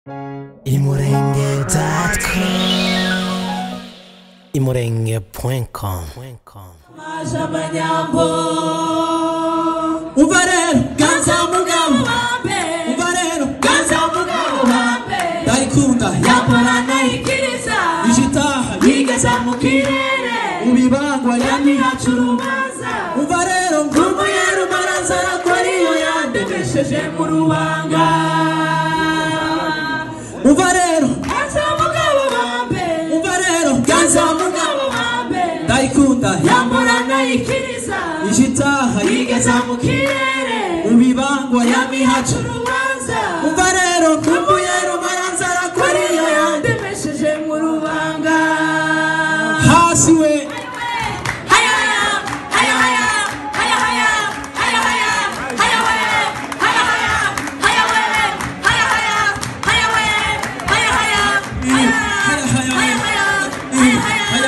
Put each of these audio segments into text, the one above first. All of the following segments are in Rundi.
imurenge.com imurenge.com amanyambo umva rero ganza mugabo umva rero ganza mugabo ndayikunda yakorana ikiriza ijitaha yigeza mu kirere ubibangwa yamihacu urubanza umva rero ngumuye rumarazara ko ariyo yandemesheje mu rubanga umva rero ganza mugabo wambe umva rero ganza mugabo wambe ndayikunda yamburana ikiriza ijitaha yigeza mu kirere ubibangwa yamihacu urubanza umva rero ngumuye rumarazara ko ariyo yandemesheje ndemesheje mu rubanga hasi we haya haya haya haya haya haya haya haya we haya haya haya we haya haya haya we haya haya haya haya haya haya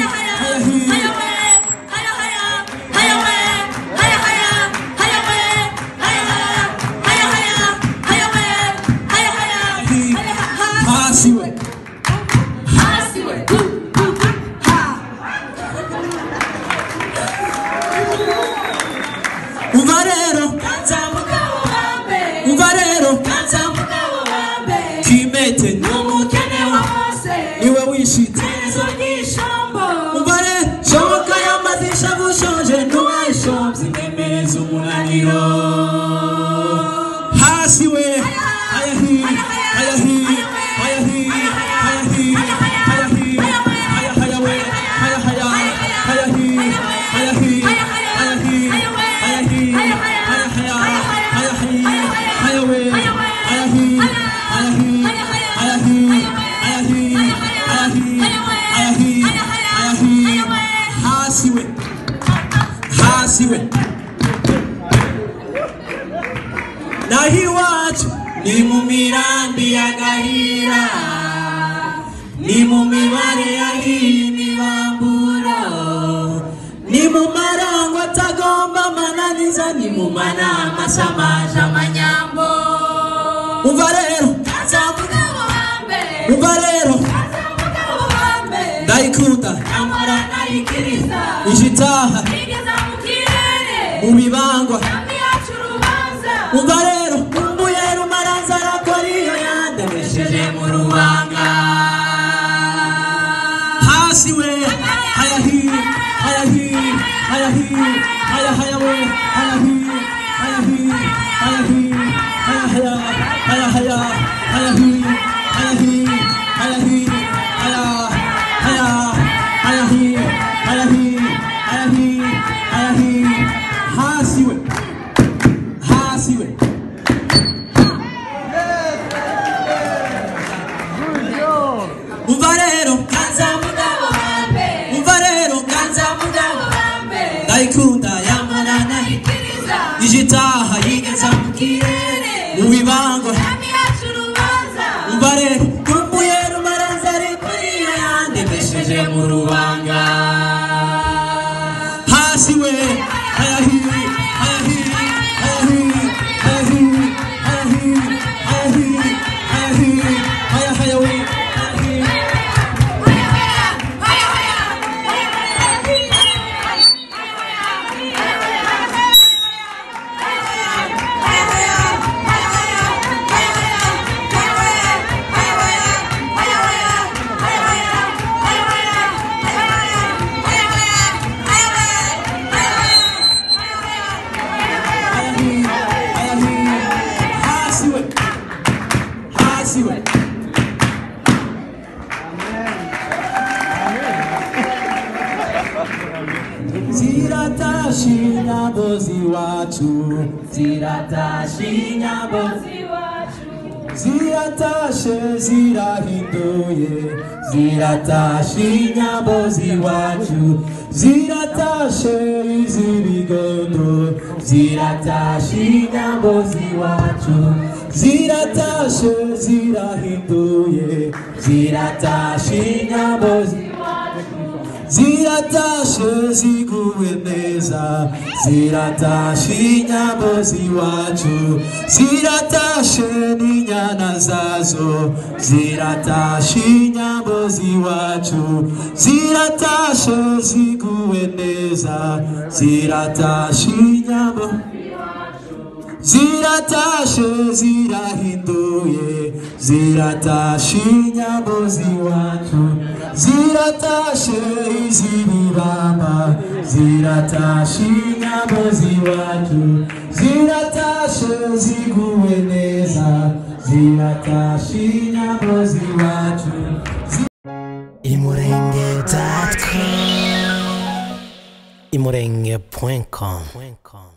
hasi we umva rero umva rero kimete niwe wishitse umva rero shoboka y'amadisha bushonje ntuwayishomvye inemereza umunaniro hasi we hayahi hayahi hayahi hayahi hayahi haya haya we haya haya hayahi hayahi hayahi hayahi haya haya hayahi haya we hayahi hayahi hayahi hayahi hayahi hayahi hayahi hasi we hasi we naho iwacu ni mu mirambi ya gahira ni mu mibare yahiye imibamburo ni mu marango atagomba amananiza ni mu manama asamaje amanyambo umva rero umva rero ndayikunda ijitaha mu bibangwa umva rero umbuye rumarazara ko ariyo yandemesheje mu rubanga hasi we hayahi hayahi hayahi haya haya we hayahi hayahi hayahi haya haya haya haya hayahi hayahi hayahi haya haya hayahi hayahi hayahi hayahi hasi we hasi we umva rero umva rero ndayikunda yamarana ijitaha yigeza mu kirere mu bibangwa umva rero kumbuye rumaranza ariko niyo yandemesheje mu rubanga hasi we hayahi hayahi hayahi hayahi hayahi hayahi hayahi haya haya we hayahi hayahi hayahi hasi we hasi we ziratashe inyambo z'iwacu ziratashe inyambo ziratashe zirahinduye ziratashe inyambo z'iwacu ziratashe iz'ibigondo ziratashe inyambo z'iwacu ziratashe zirahinduye ziratashe inyambo z'iwacu ziratashe ziguwe neza ziratashe inyambo z'iwacu ziratashe n'inyana zazo ziratashe inyambo z'iwacu ziratashe ziguwe neza ziratashe inyambo ziratashe zirahinduye ziratashe inyambo z'iwacu ziratashe iz'ibibamba ziratashe inyambo z'iwacu ziratashe ziguwe neza ziratashe inyambo z'iwacu imurenge.com imurenge.com